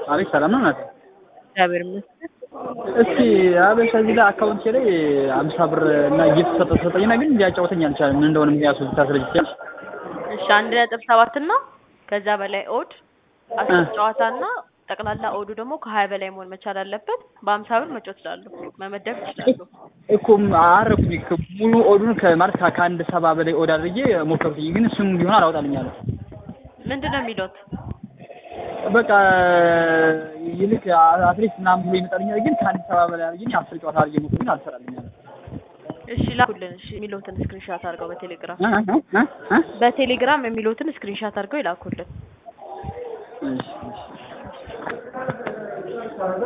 አቤት ሰላም ነው ናት። እግዚአብሔር ይመስገን። እስኪ አበሻ እዚህ ላይ አካውንቴ ላይ አምሳ ብር እና ጊፍት ሰጠ ሰጠኝና ግን እንዲያጫወተኝ አልቻለም። ምን እንደሆነ ምክንያቱ ልታስረጅ ትችያለሽ? እሺ አንድ ነጥብ ሰባት እና ከዛ በላይ ኦድ አስር ጨዋታ እና ጠቅላላ ኦዱ ደግሞ ከሀያ በላይ መሆን መቻል አለበት። በአምሳ ብር መጫወት ይችላሉ፣ መመደብ ይችላሉ። እኮ አረኩኝ እኮ ሙሉ ኦዱን ከማለት ከአንድ ሰባ በላይ ኦድ አድርጌ ሞከርኩኝ፣ ግን እሱም ቢሆን አላወጣልኝ አለ። ምንድን ነው የሚሉት? በቃ ይልቅ አትሌት ምናምን ብሎ ይመጣልኛል፣ ግን ከአንድ ሰባ በላይ አድርጌ አስር ጨዋታ አድርጌ ሞከርኩኝ፣ ግን አልሰራልኝ አለ። እሺ ላኩልን። እሺ የሚሉትን ስክሪንሻት አድርገው በቴሌግራም እ እ እ እ በቴሌግራም የሚሉትን ስክሪንሻት አድርገው ይላኩልን። እሺ እሺ